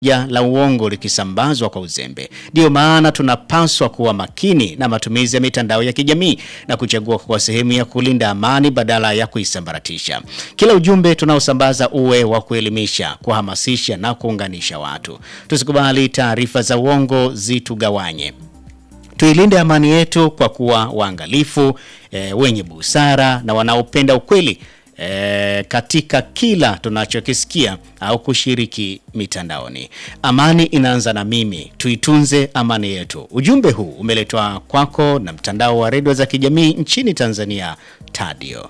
ya la uongo likisambazwa kwa uzembe. Ndiyo maana tunapaswa kuwa makini na matumizi ya mitandao ya kijamii na kuchagua kwa sehemu ya kulinda amani badala ya kuisambaratisha. Kila ujumbe tunaosambaza uwe wa kuelimisha, kuhamasisha na kuunganisha watu. Tusikubali taarifa za uongo zitugawanye. Tuilinde amani yetu kwa kuwa waangalifu, e, wenye busara na wanaopenda ukweli e, katika kila tunachokisikia au kushiriki mitandaoni. Amani inaanza na mimi, tuitunze amani yetu. Ujumbe huu umeletwa kwako na mtandao wa redio za kijamii nchini Tanzania, Tadio.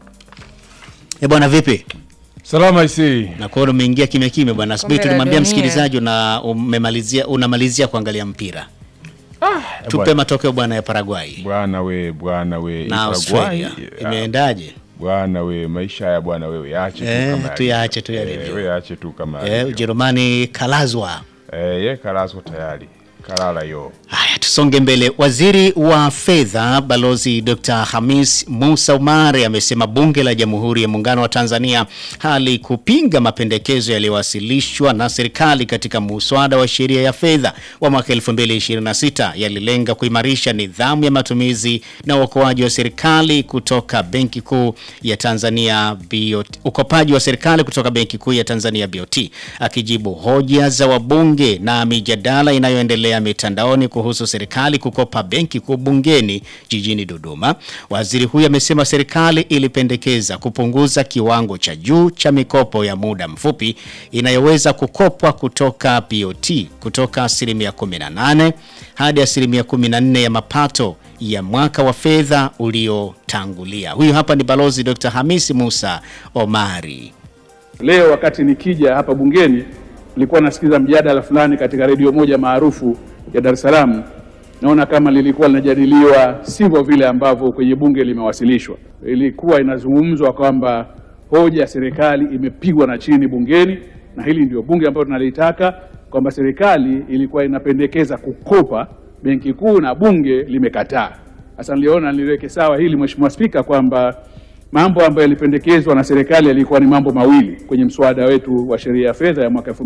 E bwana, vipi? Salama isi. Na kuona umeingia kimya kimya bwana. Asubuhi Kombe la tulimwambia dunia. msikilizaji una umemalizia unamalizia kuangalia mpira. Tupe bwana. matokeo bwana ya Paraguay Bwana we, bwana we. na Paraguay, Australia. ah, Imeendaje? Bwana we, maisha ya bwana wewe yaache tu Eh, kama tuyaache tu yalivyo. yalivyo. Eh, wewe yaache tu kama Eh, yalivyo. Ujerumani kalazwa. Eh, ye kalazwa tayari. Kalala yo. Haya, tusonge mbele. Waziri wa fedha Balozi Dr. Hamis Musa Umari amesema bunge la Jamhuri ya Muungano wa Tanzania halikupinga mapendekezo yaliyowasilishwa na serikali katika muswada wa sheria ya fedha wa mwaka 2026 yalilenga kuimarisha nidhamu ya matumizi na uokoaji wa serikali kutoka Benki Kuu ya Tanzania BOT, ukopaji wa serikali kutoka Benki Kuu ya Tanzania BOT. Akijibu hoja za wabunge na mijadala inayoendelea mitandaoni kuhusu serikali kukopa Benki Kuu bungeni jijini Dodoma, waziri huyu amesema serikali ilipendekeza kupunguza kiwango cha juu cha mikopo ya muda mfupi inayoweza kukopwa kutoka BOT kutoka asilimia 18 hadi asilimia 14 ya mapato ya mwaka wa fedha uliotangulia. Huyu hapa ni Balozi Dr. Hamisi Musa Omari. Leo wakati nikija hapa bungeni, nilikuwa nasikiza mjadala fulani katika redio moja maarufu ya Dar es Salaam. Naona kama lilikuwa linajadiliwa sivyo vile ambavyo kwenye bunge limewasilishwa. Ilikuwa inazungumzwa kwamba hoja ya serikali imepigwa na chini bungeni, na hili ndio bunge ambalo tunalitaka, kwamba serikali ilikuwa inapendekeza kukopa benki kuu na bunge limekataa. Sasa niliona niliweke sawa hili, Mheshimiwa Spika, kwamba mambo ambayo yalipendekezwa na serikali yalikuwa ni mambo mawili kwenye mswada wetu wa sheria ya fedha ya mwaka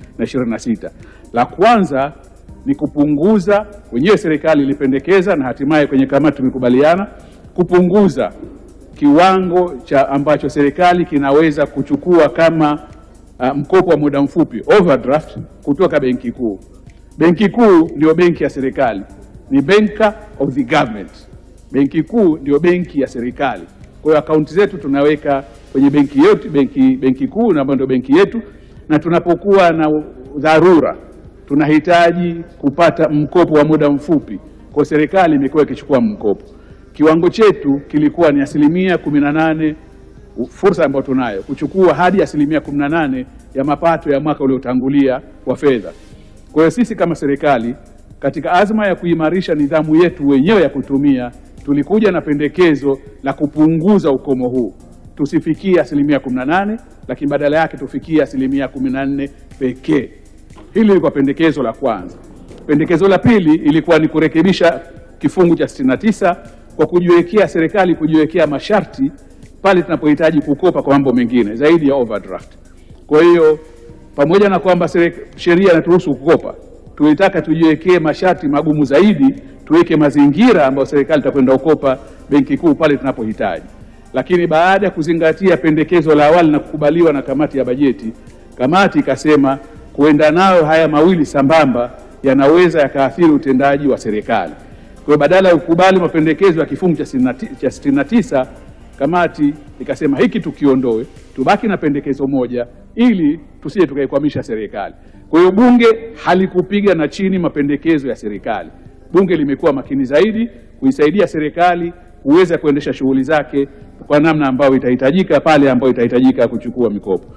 2026. La kwanza ni kupunguza, wenyewe serikali ilipendekeza na hatimaye kwenye kamati tumekubaliana kupunguza kiwango cha ambacho serikali kinaweza kuchukua kama uh, mkopo wa muda mfupi overdraft kutoka benki kuu. Benki kuu ndio benki ya serikali, ni banker of the government. Benki kuu ndio benki ya serikali. Kwa hiyo akaunti zetu tunaweka kwenye benki yetu, benki, benki kuu na ambayo ndio benki yetu, na tunapokuwa na dharura tunahitaji kupata mkopo wa muda mfupi, kwa serikali imekuwa ikichukua mkopo. Kiwango chetu kilikuwa ni asilimia kumi na nane fursa ambayo tunayo kuchukua hadi asilimia 18 ya mapato ya mwaka uliotangulia wa fedha. Kwa hiyo sisi kama serikali katika azma ya kuimarisha nidhamu yetu wenyewe ya kutumia, tulikuja na pendekezo la kupunguza ukomo huu, tusifikie asilimia 18, lakini badala yake tufikie asilimia 14 pekee. Hili lilikuwa pendekezo la kwanza. Pendekezo la pili ilikuwa ni kurekebisha kifungu cha 69 kwa kujiwekea serikali kujiwekea masharti pale tunapohitaji kukopa kwa mambo mengine zaidi ya overdraft. Kwa hiyo pamoja na kwamba serek- sheria inaturuhusu kukopa, tulitaka tujiwekee masharti magumu zaidi, tuweke mazingira ambayo serikali itakwenda kukopa benki kuu pale tunapohitaji. Lakini baada ya kuzingatia pendekezo la awali na kukubaliwa na kamati ya bajeti, kamati ikasema kuenda nayo haya mawili sambamba yanaweza yakaathiri utendaji wa serikali. Kwa hiyo badala ya kukubali mapendekezo ya kifungu cha 69 cha 69 kamati ikasema hiki tukiondoe, tubaki na pendekezo moja ili tusije tukaikwamisha serikali. Kwa hiyo bunge halikupiga na chini mapendekezo ya serikali. Bunge limekuwa makini zaidi kuisaidia serikali kuweza kuendesha shughuli zake kwa namna ambayo itahitajika pale ambayo itahitajika kuchukua mikopo.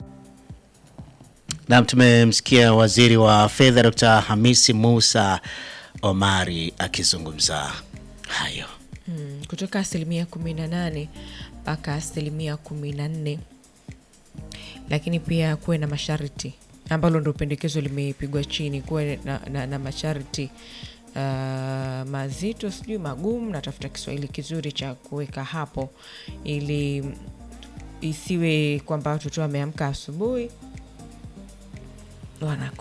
Na tumemsikia waziri wa fedha Dr. Hamisi Musa Omari akizungumza hayo. Mm, kutoka asilimia kumi na nane mpaka asilimia kumi na nne lakini pia kuwe na masharti ambalo ndo pendekezo limepigwa chini kuwe na, na, na masharti uh, mazito sijui magumu natafuta kiswahili kizuri cha kuweka hapo ili isiwe kwamba watoto wameamka asubuhi wanako